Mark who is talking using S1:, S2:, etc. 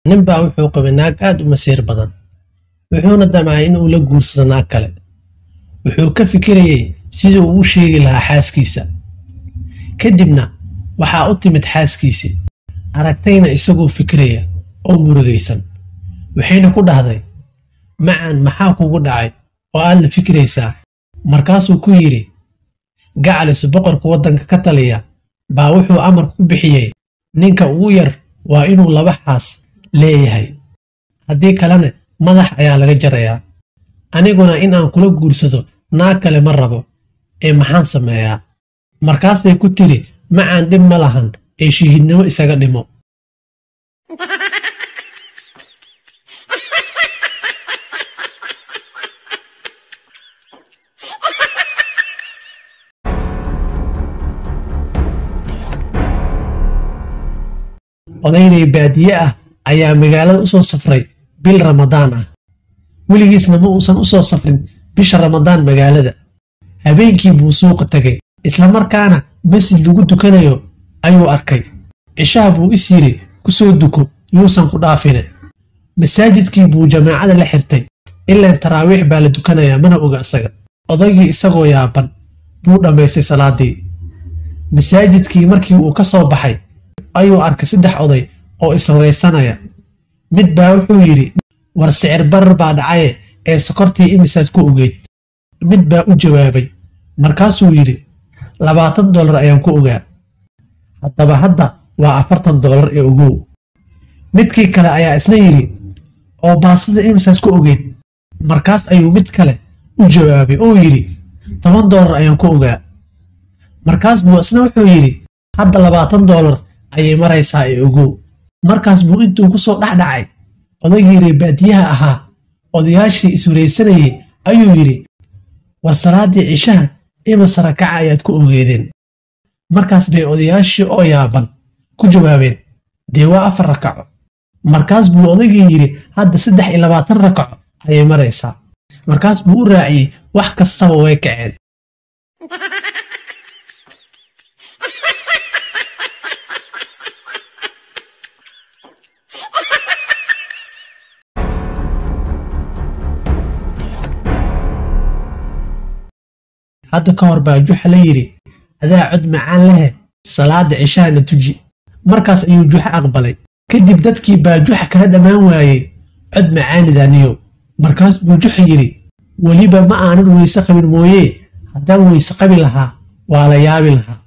S1: ninbaa wuxuu qabay naag aad u masiir badan wuxuuna damcay inuu la guursado naag kale wuxuu ka fikirayey sidii uu u sheegi lahaa xaaskiisa kadibna waxaa u timid xaaskiisii aragtayna isagoo fikiraya oo murugaysan waxayna ku dhahday macan maxaa kugu dhacay oo aad la fikiraysaa markaasuu ku yidhi gacalisu boqorka waddanka ka taliya baa wuxuu amar ku bixiyey ninka ugu yar waa inuu laba xaas leeyahay haddii kalena madax ayaa laga jarayaa aniguna in aan kula guursado naag kale ma rabo ee maxaan sameeyaa markaasay ku tidhi macaan dhib ma lahan ee shihiidnimo isaga dhimo odaynay baadiye ah ayaa magaalada u soo safray bil ramadaan ah weligiisna ma uusan u soo safrin bisha ramadaan magaalada habeenkii buu suuqa tegay islamarkaana masjid lagu dukanayo ayuu arkay cishaha buu is yidhi ku soo duko yuusan ku dhaafine masaajidkii buu jamaacada la xirtay ilaan taraawiix baa la dukanayaa mana oga isaga odaygii isagoo yaaban buu dhammaystay salaadii masaajidkii markii uu ka soo baxay ayuu arkay saddex oday oo ishoraysanaya mid baa wuxuu yidhi war sicir barar baa dhacaye ee sokortii imisaad ku ogeyd mid baa u jawaabay markaasuu yidhi labaatan dollar ayaan ku ogaa haddaba hadda waa afartan dollar ee ogow midkii kale ayaa isna yidhi oo baasida imisaad ku ogeyd markaas ayuu mid kale u jawaabay oo yidhi toban dollar ayaan ku ogaa markaas buu isna wuxuu yidhi hadda labaatan dollar ayay maraysaa ee ogow markaas buu intuu ku soo dhexdhacay odaygii reebaadiyaha ahaa odayaashii iswaraysanayay ayuu yidhi war salaaddii cishaha ima sarakaca ayaad ku ogeedeen markaas bay odayaashii oo yaaban ku jawaabeen dee waa afar rakaco markaas buu odaygii yidhi hadda saddex iyo labaatan rakaco ayay maraysaa markaas buu u raaciyey wax kastaba way kaceen hadda ka hor baa juxa la yidhi adaa cod macaan lehe salaada cishahana tuji markaas ayuu juxa aqbalay kadib dadkii baa juxa kala dhammaan waayey cod macaanidaaniyo markaas buu juxa yidhi weliba ma aanan weyse qabin mooyee haddaan weyse qabi lahaa waa la yaabi lahaa